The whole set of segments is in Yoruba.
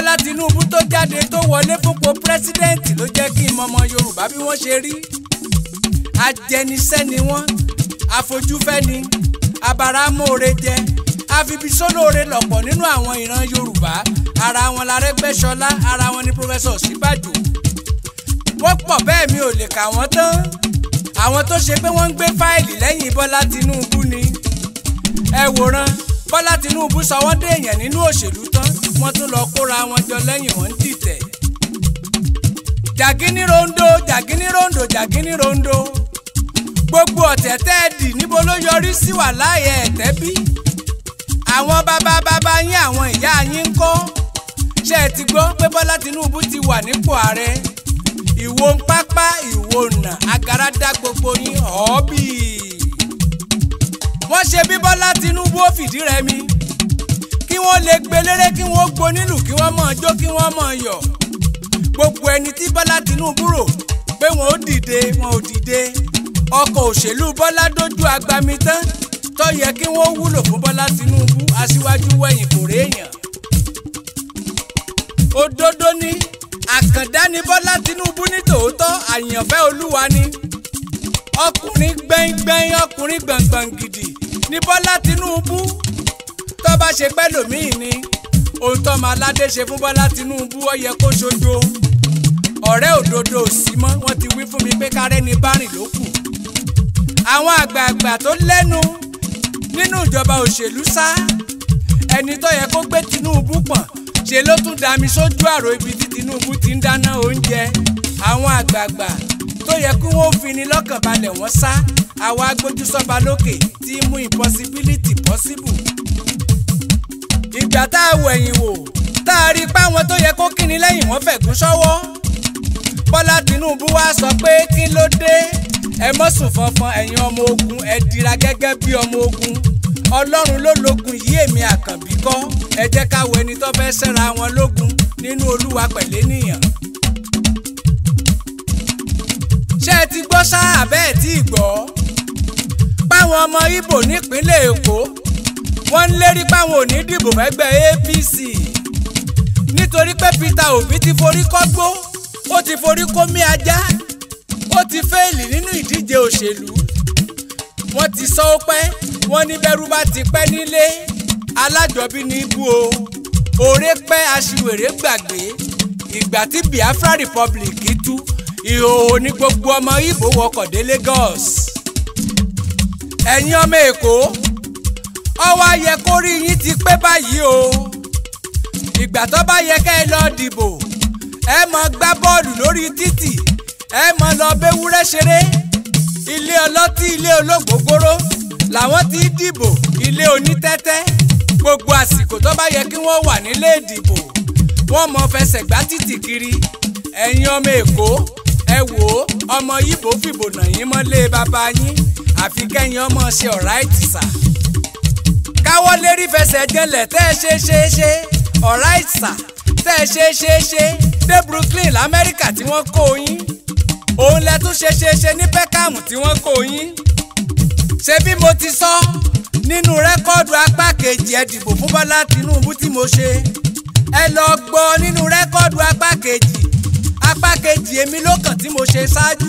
bọ́lá tinubu tó jáde tó wọlé fúnpọ̀ pírẹsidẹ́ǹtì ló jẹ́ kí n mọmọ yorùbá bí wọ́n ṣe rí ajẹnisẹ́ ni wọ́n afojúfẹ́ ni abaramóore jẹ afibisólóore lọ̀pọ̀ nínú àwọn ìran yorùbá ara wọn lárẹ́gbẹ́ṣọlá ara wọn ni pírọfẹ́sọ̀ síbàjò wọ́n pọ̀ bẹ́ẹ̀ mi ò lè kà wọ́n tán àwọn tó ṣe pé wọ́n ń gbé fáìlì lẹ́yìn bọ́lá tinubu ni ẹ wòran bọ́lá tinubu sọ wọ́n dé èèyàn nínú òṣèlú tán wọ́n tún lọ kóra wọn jọ lẹ́yìn wọn ń dìtẹ̀ jàgínní rondo jàgínní rondo jàgínní rondo gbogbo ọ̀tẹ̀ tẹ́ ẹ dì níbo ló yọrí sí wà láàyè ẹ̀tẹ́ bí àwọn bàbá bàbá yín àwọn ìyá yín ń kọ́ ṣé ẹ ti gbọ́ pé bọ́lá tinubu ti wà nípò ààrẹ ìwo ń pápá ìwo nà agara dá gbogbo yín ọ̀ọ́bì wọ́n ṣe bí bọ́lá tinubu ó fìdí rẹmi kí wọ́n lè gbelére kí wọ́n gbonílù kí wọ́n mọ̀ jó kí wọ́n mọ̀ yọ̀ gbogbo ẹni tí bọ́lá tinubu rò pé wọn ò dìde wọn ò dìde ọkọ̀ òṣèlú bọ́lá dójú agbami tán tó yẹ kí wọ́n wúlò fún bọ́lá tinubu aṣíwájú wẹ̀yìn kò réèyàn òdodo ni àkàndá ni bọ́lá tinubu ní tòótọ́ àyànfẹ́ olúwa ni ọkùnrin gbẹ̀ngbẹ̀ng ọkùnrin gbọ̀ngbọ̀n gidi ní bọ́lá tinubu tó bá ṣe pẹ́ lòmíì ni ohun tó máa ládé ṣe fún bọ́lá tinubu ó yẹ kó ṣojo ọ̀rẹ́ òdodo ò sí mọ́ wọ́n ti wí fún mi pé kárẹ́ ni bárìn ló kù àwọn àgbààgbà tó lẹ́nu nínú ìjọba òṣèlú sá ẹni tó yẹ kó gbé tinubu pọ̀n ṣe ló tún dami sójú àrò ibi tí tinubu ti ń dáná oúnjẹ àwọn àgbààgbà tó yẹ kí wọ́n fini lọ́kàn balẹ̀ wọ́n sá àwa agbójúsọ́ba lókè tí mú impossibility possible. ìgbà tá a wẹ̀yìn wò tá a rí i páwọn tó yẹ kó kíni lẹ́yìn wọ́n fẹ̀gún sọ́wọ́ bọ́lá tinubu wá sọ pé kí ló dé ẹ mọ́ sùn fọnfọn ẹ̀yin ọmọ ogun ẹ dira gẹ́gẹ́ bí ọmọ ogun ọlọ́run ló lógun yìí èmi àkànbí kọ́ ẹ jẹ́ ká wo ẹni tó fẹ́ ṣẹ́ra wọn lógun nínú olúwa pẹ̀lẹ́ nìyàn. ṣé ẹ ti gbọ́ sáà bẹ́ẹ̀ tí ì gbọ́ páwọn ọmọ ibo nípínlẹ̀ èkó wọ́n ń lérí páwọn ò ní dìbò fẹ́gbẹ́ apc nítorí pé peter obi ti forí kọ́gbó ó ti forí kómi ajá ó ti fẹ́ẹ̀lì nínú ìdíje òṣèlú wọ́n ti sọ ó pẹ́ wọ́n ní bẹ́rù bá ti pẹ́ nílé alájọbí ní ibú o òré pẹ́ aṣiwèrè gbàgbé ìgbà tí biafra republic tú ìhòòhò ní gbogbo ọmọ ibo wọkọ̀ dé lagos ẹ̀yin ọmọ èkó ọwọ́ ayẹ kó rí yín ti pé báyìí o ìgbà tó bá yẹ kẹ́ ẹ lọ dìbò ẹ mọ gbá bọ́ọ̀lù lórí títì ẹ mọ lọ bẹ́wúrẹ́ ṣeré ilé ọlọ́tí ilé olóògbógóró làwọn ti dìbò ilé onítẹ́tẹ́ gbogbo àsìkò tó bá yẹ kí wọ́n wà nílé ìdìbò wọ́n mọ fẹsẹ̀ gbá títì kiri ẹ̀yin ọmọ èkó ẹ wò ó ọmọ yìbò fìbò nà yín mọ́lé bàbá yín àfi kẹ́yìn ọmọ ṣe ọ̀ráìtì sà káwọ́ lérí fẹsẹ̀ jẹlẹ̀ tẹ́ ẹ ṣe ṣe ṣe ọ̀ráìtì sà tẹ́ ẹ ṣe ṣe ṣe dé Brooklyn lamẹ́ríkà tí wọ́n kó yín òun lẹ tún ṣe ṣe ṣe ní Peckham tí wọ́n kó yín ṣé bí mo ti sọ nínú rẹ́kọ́ọ̀dù apá kejì ẹ dìbò fún Bọ́lá Tinubu tí mo ṣe ẹ lọ gbọ́ nínú rẹ́kọ́ọ̀dù apá kejì apá kejì èmi ló kàn tí mo ṣe ṣáájú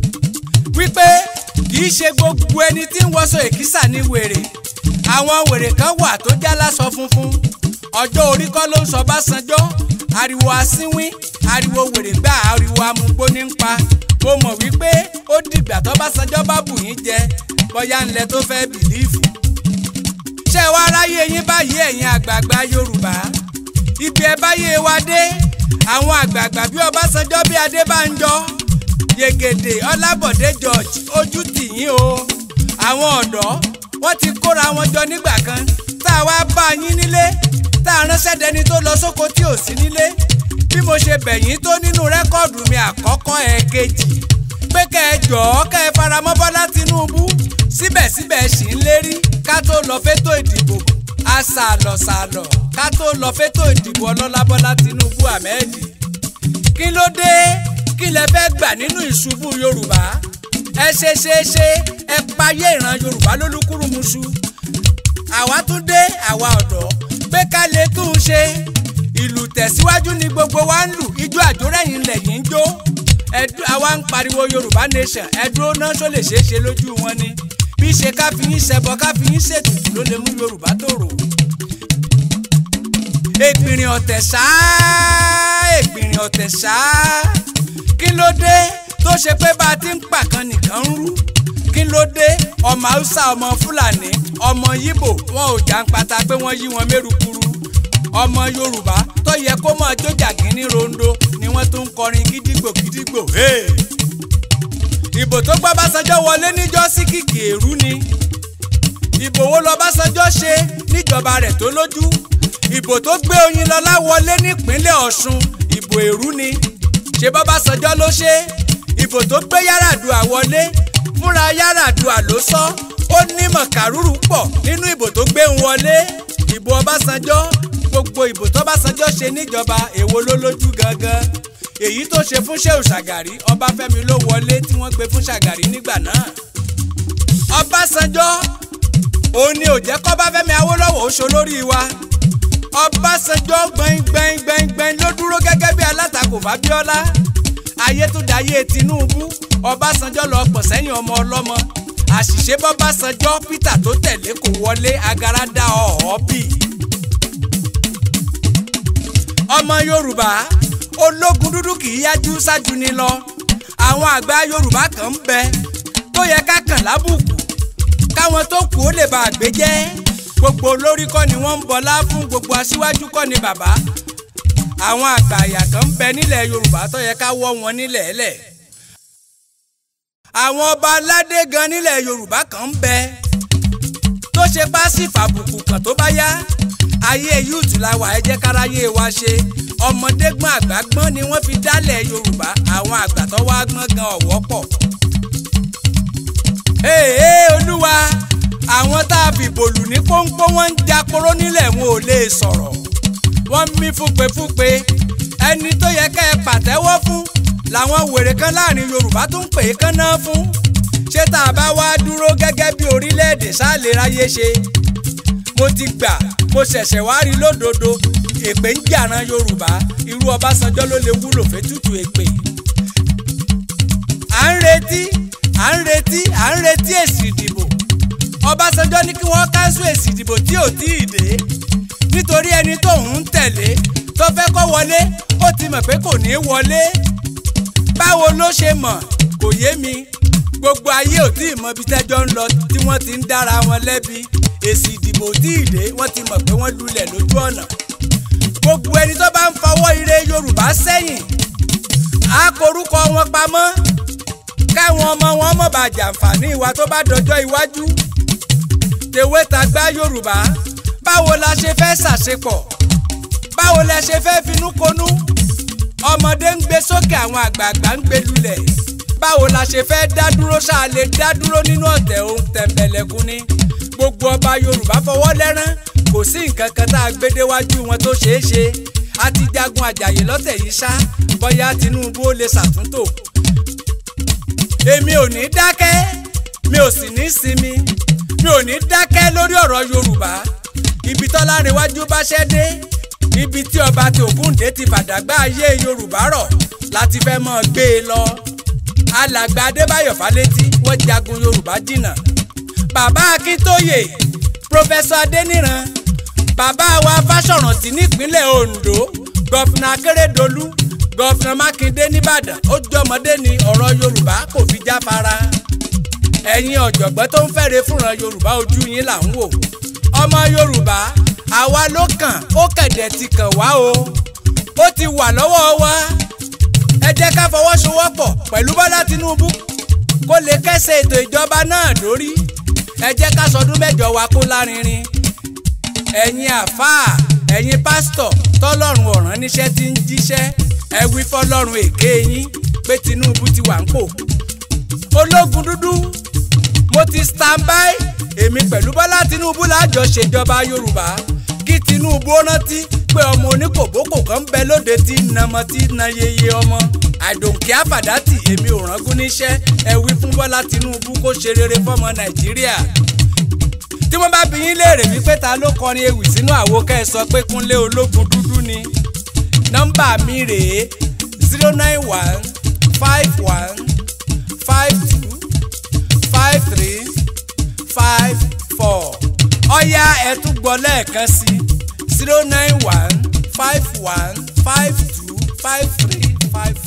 wípé kì í ṣe gbogbo ẹni tí ń wọṣọ èkísà ní wèrè àwọn wèrè kan wà tó já láṣọ funfun ọjọ́ orí kọ́ ló ń sọ Básanjọ́ ariwo asínwín ariwo wèrè gbà ariwo amúgbó ní ń pa mo mọ̀ wípé ó dìgbà tó Básanjọ́ bá bù yín jẹ bóyá ńlẹ̀ tó fẹ́ bìlíìfù. ṣé wàá ráyè yín báyìí ẹ̀yin àgbààgbà Yorùbá ibi ẹ báyé wa dé àwọn àgbààgbà bí Ọbásanjọ́ bí Adébánjọ Yègèdè Ọlábọ̀dé George ojú tì yín o àwọn ọ̀dọ́ wọ́n ti kóra wọn jọ nígbà kan tá a wá bá yín nílé tá a ránṣẹ́ dẹni tó lọ sóko tí ò sí nílé bí mo ṣe bẹ̀yìn tó nínú rẹ́kọ̀dù mi àkọ́kọ́ ẹ̀ẹ̀kejì pé kẹ́ ẹ jọ̀ọ́ kẹ́ ẹ faramọ́ Bọ́lá Tinubu síbẹ̀síbẹ̀ ṣì ń lérí ká tó lọ fétò ìdìbò àṣàlọ̀ṣàlọ̀ ká tó lọ fétò ìdìbò ọlọ́lá Bọ́lá Tinubu Ahmed kí ló dé kí lẹ fẹ́ gbà nínú ìṣubú Yorùbá ẹ ṣe ṣe ṣe ẹ payé ìran Yorùbá lólúkúrúmuṣu àwa tún dé àwa ọ̀dọ́ pé ká lè tún un ṣe ìlú tẹ̀síwájú ni gbogbo wa ń lù ijó àjórẹ̀yìn lẹ́yìn ń jó ẹdú àwa ń pariwo yorùbá nation ẹdúró náà tó lè ṣeé ṣe lójú wọn ni bí ṣe ká fi yín ṣẹbọ ká fi yín ṣètùtù ló lè mú yorùbá tòrò. ègbìnrìn ọ̀tẹ̀ ṣáá ègbìnrìn ọ̀tẹ̀ ṣáá kí ló dé tó ṣe pé bá a ti ń pàkan nìkan ń rú kí ló dé ọmọ haúsá ọmọ fúlàní ọmọ yíbò wọn ò jàǹpátá pé wọ́n yí wọn mérukuru ọmọ yorùbá tó yẹ kó mọ̀ jójà gíní rondo ni wọ́n tún ń kọrin gídígbò gídígbò. Hey! ìbò tó gbọ́ Básanjọ́ wọlé níjọ́ sí kìkì èrú ni ìbò wo lọ Básanjọ́ ṣe níjọba rẹ̀ tó lójú ìbò tó gbé Oyinlọ́lá wọlé nípínlẹ̀ Ọ̀ṣun ìbò èrú ni ṣe bọ́ Básanjọ́ ló ṣe ìbò tó gbé Yar'Adua wọlé fúnra Yar'Adua ló sọ ó ní mọ̀kàrúrù pọ̀ nínú ìbò tó gbé ń wọlé ìbò Ọbásanjọ́ gbogbo ìbò tó Básanjọ́ ṣe níjọba èwo ló lójú gangan èyí tó ṣe fún Shehu Shagari Ọbáfẹ́mi ló wọlé tí wọ́n gbé fún Shagari nígbà náà Ọbásanjọ́ òun ni ò jẹ́ kọ́báfẹ́mi Awólọ́wọ̀ ó ṣolórí wa Ọbásanjọ́ gbẹ̀ngbẹ̀ng gbẹ̀ngbẹ̀ng ló dúró gẹ́gẹ́ bí alátakò Fábíọ́lá ayé tó dayé Tinubu Ọbásanjọ́ lọ pọ̀ sẹ́yìn ọmọ ọlọ́mọ àṣìṣe bọ́básanjọ́ Peter tó tẹ̀lé kò wọlé agara dá ọ̀ọ́ bì ọmọ Yorùbá ológun dúdú kì í yájú ṣáájú ni lọ àwọn àgbà yorùbá kan ń bẹ tó yẹ ká kàn lábùkù káwọn tó kù ó lè bá àgbé jẹ́ gbogbo olórí kọ́ ni wọ́n ń bọlá fún gbogbo aṣíwájú kọ́ ni bàbá àwọn àgbà àyà kan ń bẹ nílẹ̀ yorùbá tó yẹ ká wọ́ wọn nílẹ̀ ẹlẹ̀ àwọn ọba aládé gan nílẹ̀ yorùbá kan ń bẹ tó ṣe pásífà àbùkù kan tó bá yá ayé yúùtù la wà ẹ jẹ́ káráyé wa ṣe ọmọdé gbọ́n àgbà gbọ́n ni wọ́n fi dálẹ̀ yorùbá àwọn àgbà tó wá gbọ́n gan ọ̀wọ́ pọ̀. ee olúwa àwọn tá a fìbò lù ní pọ́npọ́ wọ́n ń japoró nílẹ̀ wọn ò lè sọ̀rọ̀ wọ́n ń mí fúnpefúnpe ẹni tó yẹ ká ẹ pàtẹ́wọ́ fún làwọn wèrè kan láàrin yorùbá tó ń pè é kán náà fún ṣé tá a bá wá dúró gẹ́gẹ́ bí orílẹ̀-èdè sáà lè ráyé ṣe mo ti gbà mo ṣẹ̀ṣẹ̀ wá rí lódodo èpè ń jàran yorùbá irú ọbásanjọ́ ló lè wúlò fẹ́tùtù èpè. à ń retí à ń retí à ń retí èsì ìdìbò ọbásanjọ́ ní kí wọ́n káńsù èsì ìdìbò tí ò tí ì dé nítorí ẹni tó ń tẹ̀lé tó fẹ́ kó wọlé ó ti mọ̀ pé kò ní í wọlé báwo ló ṣe mọ̀ kò yé mi gbogbo ayé ò tí ì mọ ibi tẹ́jọ́ ń lọ tí wọ́n ti ń dára wọn lẹ́bi èsì ìdìbò tí ì dé wọ́n ti mọ̀ pé wọ́n lulẹ̀ lójú ọ̀nà gbogbo ẹni tó bá ń fọwọ́ ire yorùbá sẹ́yìn á korúkọ wọn pamọ́ káwọn ọmọ wọn mọ̀ bá jàǹfààní ìwà tó bá dọjọ́ iwájú tèwé tàgbá yorùbá báwo la ṣe fẹ́ ṣàṣepọ̀ báwo la ṣe fẹ́ finúkonú ọmọdé ń gbé sókè àwọn àgbààgbà ń gbé lulẹ̀ báwo la ṣe fẹ́ dá dúró ṣáà lè dá dúró nínú ọ̀tẹ̀ ohun tẹ̀m̀bẹ̀lẹ̀kùn ni gbogbo ọba yorùbá fọwọ́ lẹ́rán kò sí nǹkan kan tá a gbé déwájú wọn tó ṣeé ṣe a ti jagun àjàyè lọ́tẹ̀ yìí ṣá bóyá tinubu ó lè ṣàtúntò. èmi ò ní dákẹ́ mi ò sì ní sinmi mi ò ní dákẹ́ lórí ọ̀rọ̀ yorùbá ibi tọ́lárẹ̀wájú bá ṣẹ́ dé ibi tí ọba tí ògúndé ti fàdàgbà ayé yorùbá rọ̀ láti fẹ́ mọ́ gbé e lọ. alàgbà adébáyọ̀ fálétí wọ́n jagun yorùbá jìnnà bàbá akíntóyè pòfẹsọ adéníran bàbá wa fásọ̀rántì nípínlẹ̀ ondo gọ́fìnà akérèdọ́lù gọ́fìnà mákindé nìbàdàn ó jọmọdé ní ọ̀rọ̀ yorùbá kò fi jáfara ẹ̀yin ọ̀jọ̀gbọ́n tó ń fẹ́re fúnra yorùbá ojú yín là ń wò ọmọ yorùbá àwa ló kàn ó kẹ̀dẹ̀ ti kàn wá o ó ti wà lọ́wọ́ wa ẹ jẹ́ ká fọwọ́sowọ́pọ̀ pẹ̀lú bọ́lá tinubu kó lè kẹ́sẹ̀ ètò ìjọba náà lórí ẹ jẹ́ ká sọdún mẹ́jọ wa kó lárinrin ẹ̀yin àfáà ẹ̀yin pásítọ̀ tọ́lọ́run ọ̀ràn níṣẹ́ tí ń jíṣẹ́ ẹ wí fọlọ́run èké yín pé Tinubu ti wà ń pò ológun dúdú mo ti stand by èmi pẹ̀lú Bọ́lá Tinubu lájọ ṣèjọba Yorùbá kí Tinubu ó rántí pé ọmọ oníkòbókò kan ń bẹ lóde tí nàmọ tí na yeye ọmọ àdòǹkè àfàdátì èmi ò rángún níṣẹ́ ẹ wí fún Bọ́lá Tinubu kó ṣe rere fọ́mọ Nàìjíríà tí wọ́n bá bi yín léèrè wípé ta ló kọrin ewì sínú àwo kẹ́ ẹ sọ pé Kúnlé ológun dúdú ni nọ́mbà mi rèé zero nine one five one five two five three five four ọ̀ya ẹ̀ tún gbọ́ lẹ́ẹ̀kan sí zero nine one five one five two five three five